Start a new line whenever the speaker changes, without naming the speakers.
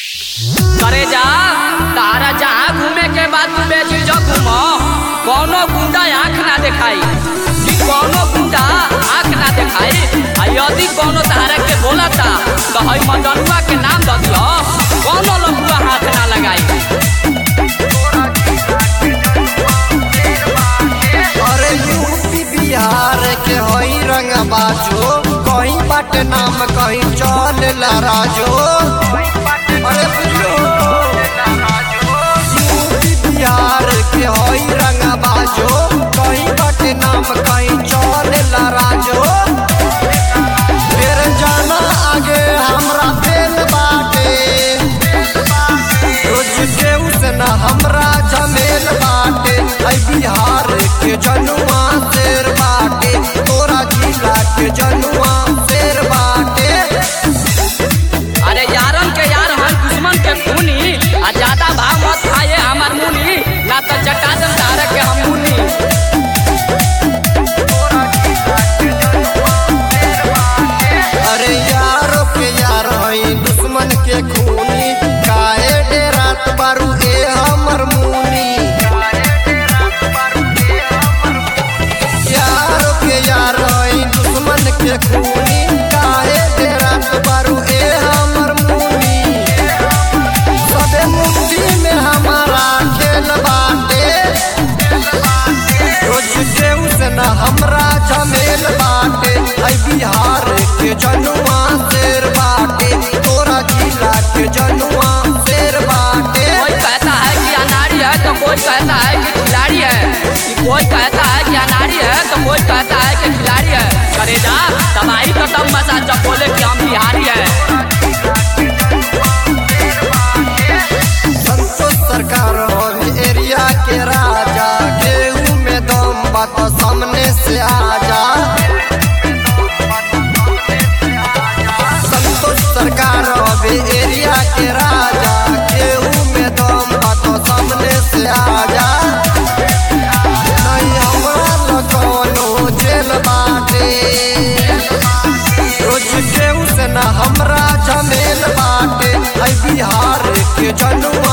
करे जा तारा जहाँ घूमे के बाद तू बेझिझक घूमो कौनो गुंडा आँख ना दिखाई कि कौनो गुंडा आँख ना दिखाई आ यदि कौनो तारा के बोलता तो हई मदनुआ के नाम द दियो कौनो लफुआ हाथ ना लगाई
अरे यूपी बिहार के हई रंग बाजो कहीं बट नाम कहीं चल राजो अरे बुझलो यूपी बिहार के हई रंग बाजो कहीं बट नाम कहीं चल राजो फिर जाना आगे हमरा फेल बाटे रोज के उसन हमरा जमेल बाटे ऐ बिहार के जनुआ शेर बाटे तोरा जिला के जनुआ शेर बाटे
अरे यारन के यार हर दुश्मन के खूनी आ ज्यादा भाव मत खाए हमार मुनी ना तो चटा दम तारा के हम मुनी
अरे यारो के यार हई दुश्मन के खूनी काहे डेरात बारू ए हमर मुनी यारो के यार हई दुश्मन के खूनी काहे डेरात बारू ए हमर मुनी सबे मुट्ठी में हमारा खेल बाटे रोज के उसन हमरा झमेल बाटे ऐ बिहार के जनुआ शेर बाटे तोरा जिला के जनुआ शेर बाटे
कोई कहता है कि अनाड़ी है तो कोई कहता है कि खिलाड़ी है कि कोई कहता है कि अनाड़ी है तो कोई कहता है कि खिलाड़ी है करे जा तबाही तो तब मचा जब बोले कि हम बिहारी है
संतोष सरकार होवे एरिया के राजा केहू में दम बात सामने से आजा संतोष सरकार होवे एरिया के राजा केहू में दम बात सामने से आजा नहीं हमरा लगनो जेल बाटे रोज केहू से न हमरा झमेल बाटे ऐ बिहार के जनुआ